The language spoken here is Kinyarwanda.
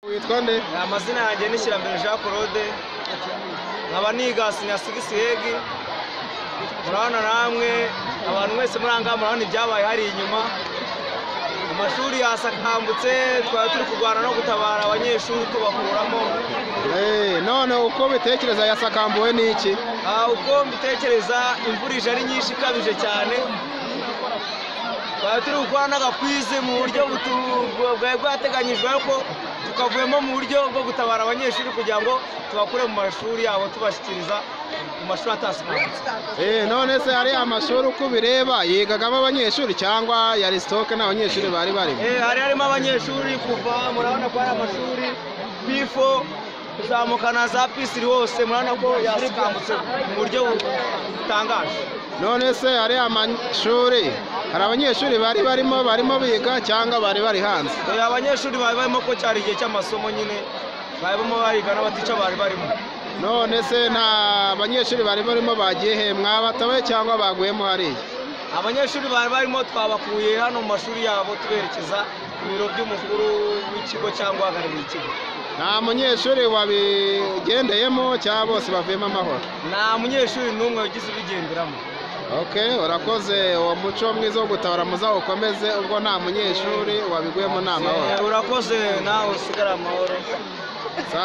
witwa nde amazina yanjye ni Kirambere Jean Claude nkaba nigasi na sigisiyegi murabona namwe abantu mwese murangara murabona ibyabaye hari inyuma amashuri yasakambutse twari turi kurwana no gutabara abanyeshuri tubakuramo Eh, none uko bitekereza yasakambuwe n'iki Ah, uko mbitekereza imvura ije ari nyinshi ikabije cyane twari turi gukora n'agakwize mu buryo butu- bwari bwateganyijwe ariko tukavuyemo mu buryo bwo gutabara abanyeshuri kugira ngo tubakure mu mashuri yabo tubashyikiriza mu mashuri atasikambutse Eh, none se ari amashuri uko ubireba yigagamo abanyeshuri cyangwa yari sitoke nta banyeshuri bari barimo Eh, hari harimo abanyeshuri kuva murabona ko hari amashuri pifo kuzamuka na za pisiri hose murabona ko yasikambutse mu buryo butangaje none se hari amashuri hari abanyeshuri bari barimo barimo biga cyangwa bari bari hanze Eh, abanyeshuri bari barimo ko cyari igihe cy'amasomo nyine barimo bariga n'abatica bari barimo none se nta banyeshuri bari barimo bagiye he mwabatawe cyangwa baguyemo hariya abanyeshuri bari barimo twabakuye hano mu mashuri yabo tuberekeza ku biro by'umukuru w'ikigo cyangwa uhagarariye ikigo nta munyeshuri wabigendeyemo cyangwa bose bavuyemo amahoro nta munyeshuri n'umwe wagize ubigenderamo ok urakoze uwo muco mwiza wo gutabara muzawukomeze ubwo nta munyeshuri wabiguyemo nta mahoro Eh, urakoze nawe usigare amahoro Sa-